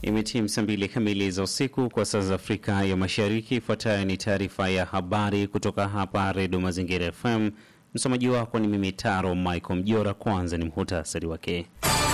Imetimu saa mbili kamili za usiku kwa saa za Afrika ya Mashariki. Ifuatayo ni taarifa ya habari kutoka hapa Redio Mazingira FM. Msomaji wako ni mimi Taro Michael Mjora. Kwanza ni muhutasari wake.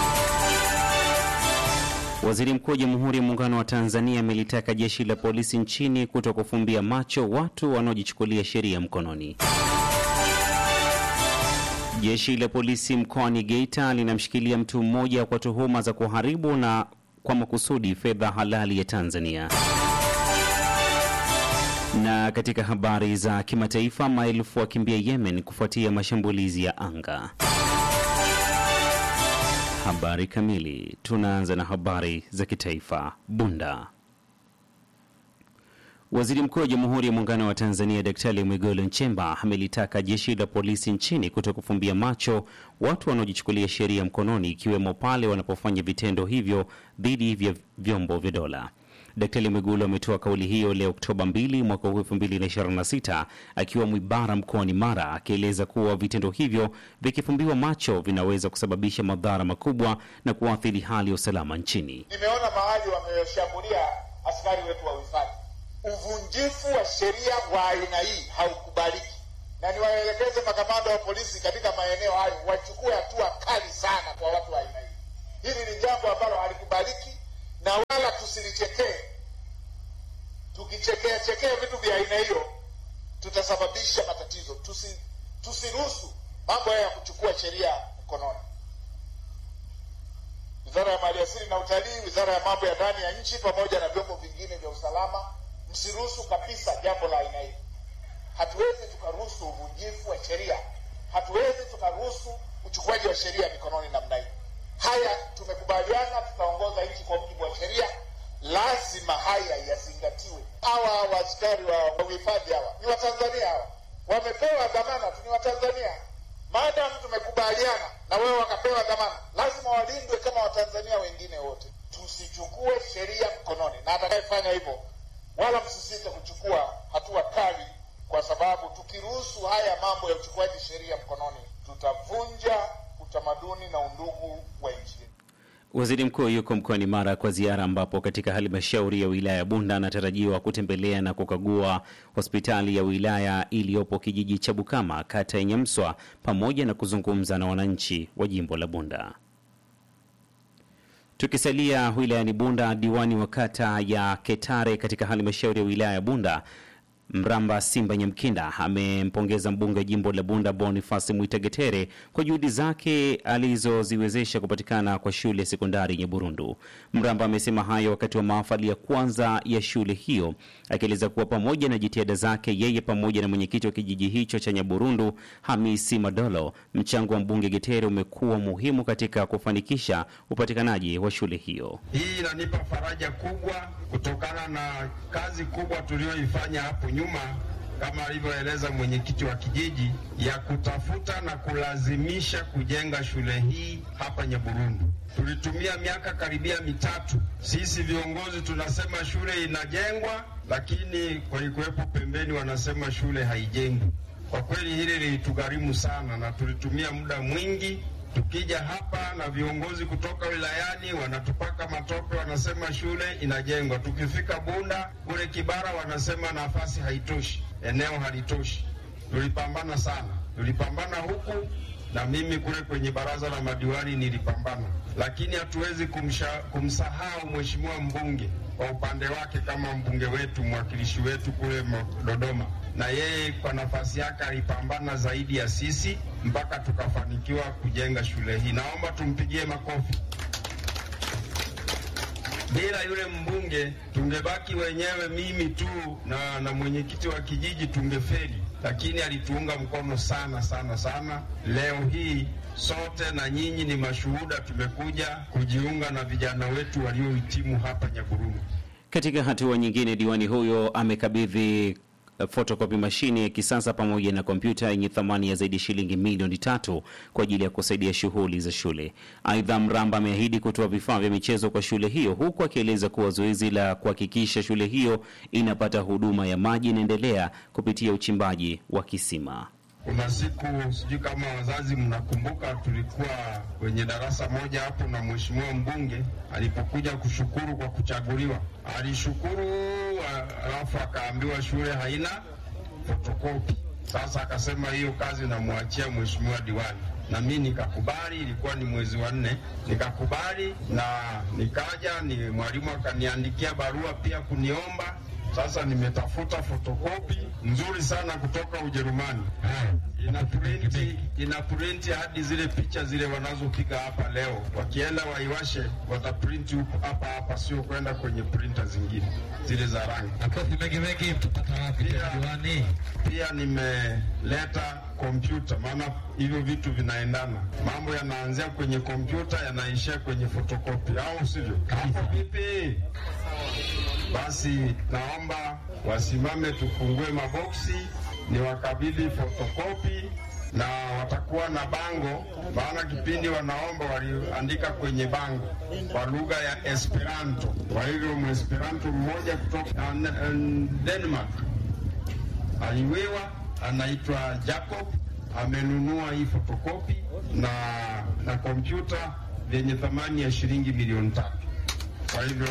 Waziri Mkuu wa Jamhuri ya Muungano wa Tanzania amelitaka jeshi la polisi nchini kuto kufumbia macho watu wanaojichukulia sheria mkononi. Jeshi la polisi mkoani Geita linamshikilia mtu mmoja kwa tuhuma za kuharibu na kwa makusudi fedha halali ya Tanzania. Na katika habari za kimataifa, maelfu wakimbia Yemen kufuatia mashambulizi ya anga. Habari kamili. Tunaanza na habari za kitaifa. Bunda. Waziri Mkuu wa Jamhuri ya Muungano wa Tanzania Daktari Mwigulu Nchemba amelitaka jeshi la polisi nchini kuto kufumbia macho watu wanaojichukulia sheria mkononi, ikiwemo pale wanapofanya vitendo hivyo dhidi ya vyombo vya dola. Daktari Mwigulu ametoa kauli hiyo leo Oktoba 2 mwaka huu 2026 akiwa Mwibara mkoani Mara, akieleza kuwa vitendo hivyo vikifumbiwa macho vinaweza kusababisha madhara makubwa na kuathiri hali ya usalama nchini. Nimeona mahali wameshambulia askari wetu wa uhifadhi. Uvunjifu wa sheria wa aina hii haukubaliki, na niwaelekeze makamanda wa polisi katika maeneo hayo wachukue hatua kali sana kwa watu wa aina hii. Hili ni jambo ambalo halikubaliki na wala tusilichekee. Tukichekea chekea vitu vya aina hiyo tutasababisha matatizo. Tusi, tusiruhusu mambo haya ya kuchukua sheria mkononi. Wizara ya Maliasili na Utalii, Wizara ya Mambo ya Ndani ya Nchi pamoja na vyombo vingine vya usalama, msiruhusu kabisa jambo la aina hii. Hatuwezi tukaruhusu uvunjifu wa sheria, hatuwezi tukaruhusu uchukuaji wa sheria mikononi namna hii. Haya tumekubaliana, tutaongoza nchi kwa mujibu wa sheria. Lazima haya yazingatiwe. Hawa hawa askari wa uhifadhi hawa ni Watanzania, hawa wamepewa dhamana tu, ni Watanzania. Maadamu tumekubaliana na wewe wakapewa dhamana, lazima walindwe kama Watanzania wengine wote. Tusichukue sheria mkononi, na atakayefanya hivyo, wala msisite kuchukua hatua kali, kwa sababu tukiruhusu haya mambo ya uchukuaji sheria mkononi, tutavunja utamaduni na undugu wa nchi. Waziri mkuu yuko mkoani Mara kwa ziara, ambapo katika halmashauri ya wilaya ya Bunda anatarajiwa kutembelea na kukagua hospitali ya wilaya iliyopo kijiji cha Bukama, kata ya Nyamswa, pamoja na kuzungumza na wananchi wa jimbo la Bunda. Tukisalia wilayani Bunda, diwani wa kata ya Ketare katika halmashauri ya wilaya ya Bunda Mramba Simba Nyamkinda amempongeza mbunge wa jimbo la Bunda Bonifasi Mwitegetere kwa juhudi zake alizoziwezesha kupatikana kwa shule ya sekondari Nyaburundu. Mramba amesema hayo wakati wa mahafali ya kwanza ya shule hiyo, akieleza kuwa pamoja na jitihada zake yeye pamoja na mwenyekiti wa kijiji hicho cha Nyaburundu Hamisi Madolo, mchango wa mbunge Getere umekuwa muhimu katika kufanikisha upatikanaji wa shule hiyo. Hii inanipa faraja kubwa kutokana na kazi kubwa tuliyoifanya hapo nyuma kama alivyoeleza mwenyekiti wa kijiji ya kutafuta na kulazimisha kujenga shule hii hapa Nyaburundu. Tulitumia miaka karibia mitatu, sisi viongozi tunasema shule inajengwa, lakini walikuwepo pembeni wanasema shule haijengwi. Kwa kweli hili lilitugharimu sana, na tulitumia muda mwingi tukija hapa na viongozi kutoka wilayani wanatupaka matope, wanasema shule inajengwa. Tukifika Bunda kule Kibara wanasema nafasi haitoshi, eneo halitoshi. Tulipambana sana, tulipambana huku na mimi kule kwenye baraza la madiwani nilipambana, lakini hatuwezi kumsahau mheshimiwa mbunge kwa upande wake kama mbunge wetu, mwakilishi wetu kule Dodoma, na yeye kwa nafasi yake alipambana zaidi ya sisi mpaka tukafanikiwa kujenga shule hii. Naomba tumpigie makofi. Bila yule mbunge tungebaki wenyewe, mimi tu na, na mwenyekiti wa kijiji tungefeli, lakini alituunga mkono sana sana sana. Leo hii sote na nyinyi ni mashuhuda, tumekuja kujiunga na vijana wetu waliohitimu hapa Nyaburundu. Katika hatua nyingine, diwani huyo amekabidhi fotokopi mashine ya kisasa pamoja na kompyuta yenye thamani ya zaidi ya shilingi milioni tatu kwa ajili ya kusaidia shughuli za shule. Aidha, Mramba ameahidi kutoa vifaa vya michezo kwa shule hiyo, huku akieleza kuwa zoezi la kuhakikisha shule hiyo inapata huduma ya maji inaendelea kupitia uchimbaji wa kisima. Kuna siku sijui kama wazazi mnakumbuka, tulikuwa kwenye darasa moja hapo na mheshimiwa mbunge alipokuja kushukuru kwa kuchaguliwa, alishukuru alafu akaambiwa shule haina fotokopi. Sasa akasema hiyo kazi namwachia mheshimiwa diwani, na mi nikakubali. Ilikuwa ni mwezi wa nne, nikakubali na nikaja, ni mwalimu akaniandikia barua pia kuniomba sasa nimetafuta fotokopi nzuri sana kutoka Ujerumani, ina printi, ina printi hadi zile picha zile wanazopiga hapa leo. Wakienda waiwashe, wataprinti hapa hapa, sio kwenda kwenye printa zingine zile za rangi. Makofi mengi mengi, mtapata wapi Pia- diwani? Pia nimeleta kompyuta, maana hivyo vitu vinaendana. Mambo yanaanzia kwenye kompyuta yanaishia kwenye fotokopi, au sivyo? Hapo vipi? Basi naomba wasimame, tufungue maboksi, ni wakabidhi fotokopi na watakuwa na bango, maana kipindi wanaomba waliandika kwenye bango kwa lugha ya Esperanto. Kwa hivyo Mwesperanto mmoja kutoka uh, Denmark aliwewa anaitwa Jacob amenunua hii fotokopi na na kompyuta vyenye thamani ya shilingi milioni tatu. Kwa hivyo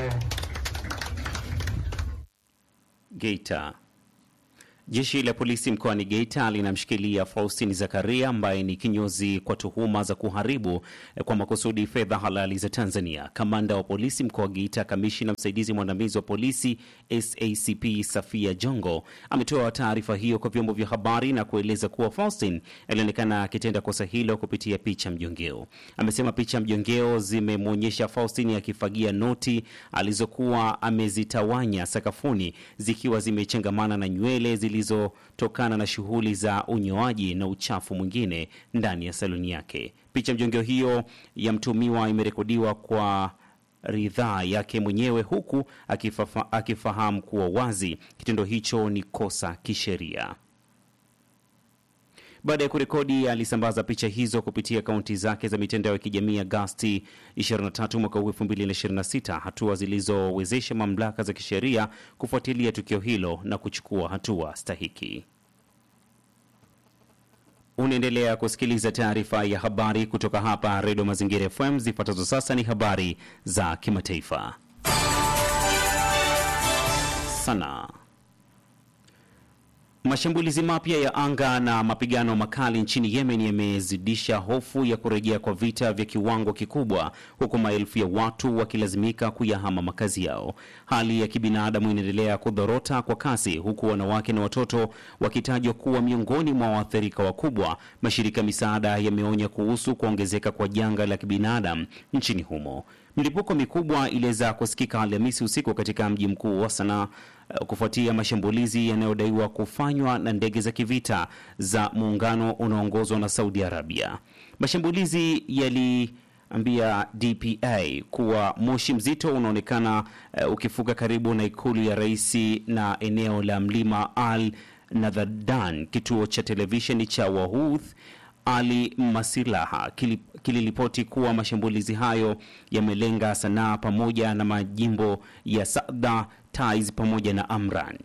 Geita. Jeshi la polisi mkoani Geita linamshikilia Faustin Zakaria ambaye ni kinyozi kwa tuhuma za kuharibu eh, kwa makusudi fedha halali za Tanzania. Kamanda wa polisi mkoa wa Geita, kamishina msaidizi mwandamizi wa polisi SACP Safia Jongo ametoa taarifa hiyo kwa vyombo vya habari na kueleza kuwa Faustin alionekana akitenda kosa hilo kupitia picha mjongeo. Amesema picha mjongeo zimemwonyesha Faustin akifagia noti alizokuwa amezitawanya sakafuni zikiwa zimechangamana na nywele zilizotokana na shughuli za unyoaji na uchafu mwingine ndani ya saluni yake. Picha mjongeo hiyo ya mtumiwa imerekodiwa kwa ridhaa yake mwenyewe huku akifafa, akifahamu kuwa wazi kitendo hicho ni kosa kisheria. Baada ya kurekodi, alisambaza picha hizo kupitia akaunti zake za mitandao ya kijamii Agasti 23 mwaka huu 2026, hatua zilizowezesha mamlaka za kisheria kufuatilia tukio hilo na kuchukua hatua stahiki. Unaendelea kusikiliza taarifa ya habari kutoka hapa Redio Mazingira FM. Zifuatazo sasa ni habari za kimataifa. Sana Mashambulizi mapya ya anga na mapigano makali nchini Yemen yamezidisha hofu ya kurejea kwa vita vya kiwango kikubwa, huku maelfu ya watu wakilazimika kuyahama makazi yao. Hali ya kibinadamu inaendelea kudhorota kwa kasi, huku wanawake na watoto wakitajwa kuwa miongoni mwa waathirika wakubwa. Mashirika ya misaada yameonya kuhusu kuongezeka kwa janga la kibinadamu nchini humo. Milipuko mikubwa iliweza kusikika Alhamisi usiku katika mji mkuu wa Sanaa eh, kufuatia mashambulizi yanayodaiwa kufanywa na ndege za kivita za muungano unaoongozwa na Saudi Arabia. Mashambulizi yaliambia DPA kuwa moshi mzito unaonekana eh, ukifuka karibu na ikulu ya rais na eneo la mlima Al Nadhadan. Kituo cha televisheni cha Wahouth ali Masilaha kili- kiliripoti kuwa mashambulizi hayo yamelenga Sanaa pamoja na majimbo ya Sada, Taiz pamoja na Amran.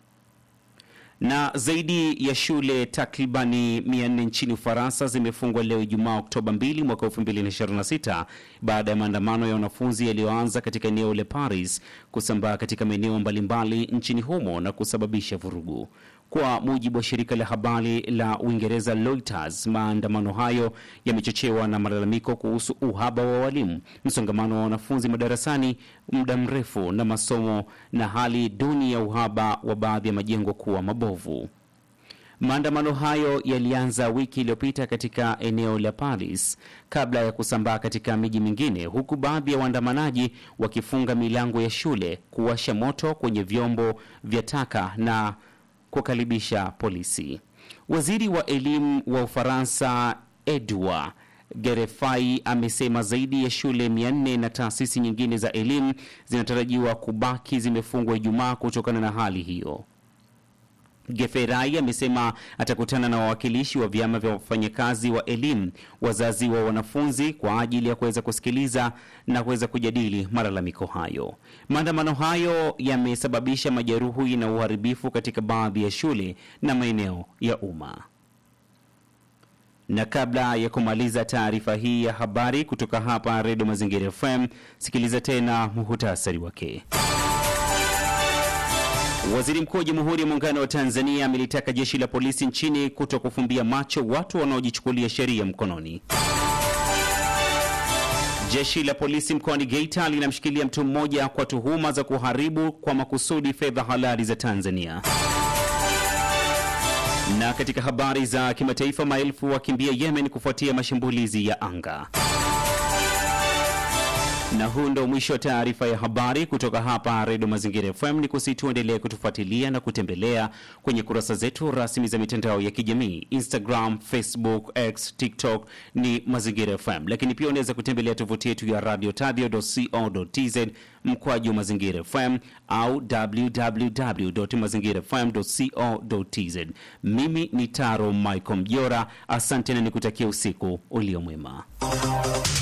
Na zaidi ya shule takribani 400 nchini Ufaransa zimefungwa leo Ijumaa Oktoba 2 mwaka 2026 baada ya maandamano ya wanafunzi yaliyoanza katika eneo la Paris kusambaa katika maeneo mbalimbali nchini humo na kusababisha vurugu. Kwa mujibu wa shirika la habari la Uingereza Reuters, maandamano hayo yamechochewa na malalamiko kuhusu uhaba wa walimu, msongamano wa wanafunzi madarasani muda mrefu na masomo na hali duni ya uhaba wa baadhi ya majengo kuwa mabovu. Maandamano hayo yalianza wiki iliyopita katika eneo la Paris kabla ya kusambaa katika miji mingine, huku baadhi ya waandamanaji wakifunga milango ya shule, kuwasha moto kwenye vyombo vya taka na kukaribisha polisi. Waziri wa elimu wa Ufaransa Edouard Gerefai amesema zaidi ya shule 400 na taasisi nyingine za elimu zinatarajiwa kubaki zimefungwa Ijumaa kutokana na hali hiyo. Geferai amesema atakutana na wawakilishi wa vyama vya wafanyakazi wa elimu, wazazi wa wanafunzi kwa ajili ya kuweza kusikiliza na kuweza kujadili malalamiko hayo. Maandamano hayo yamesababisha majeruhi na uharibifu katika baadhi ya shule na maeneo ya umma. Na kabla ya kumaliza taarifa hii ya habari kutoka hapa Redio Mazingira FM, sikiliza tena muhutasari wake. Waziri Mkuu wa Jamhuri ya Muungano wa Tanzania amelitaka jeshi la polisi nchini kuto kufumbia macho watu wanaojichukulia sheria mkononi. Jeshi la polisi mkoani Geita linamshikilia mtu mmoja kwa tuhuma za kuharibu kwa makusudi fedha halali za Tanzania. Na katika habari za kimataifa, maelfu wakimbia Yemen kufuatia mashambulizi ya anga. Na huu ndo mwisho wa taarifa ya habari kutoka hapa Redio Mazingira FM. Ni kusituendelee kutufuatilia na kutembelea kwenye kurasa zetu rasmi za mitandao ya kijamii Instagram, Facebook, X, TikTok ni Mazingira FM, lakini pia unaweza kutembelea tovuti yetu ya radio tadio.co.tz mkwaju Mazingira FM au www.mazingirafm.co.tz. Mimi ni Taro Michael Mjora, asante na nikutakia usiku ulio mwema.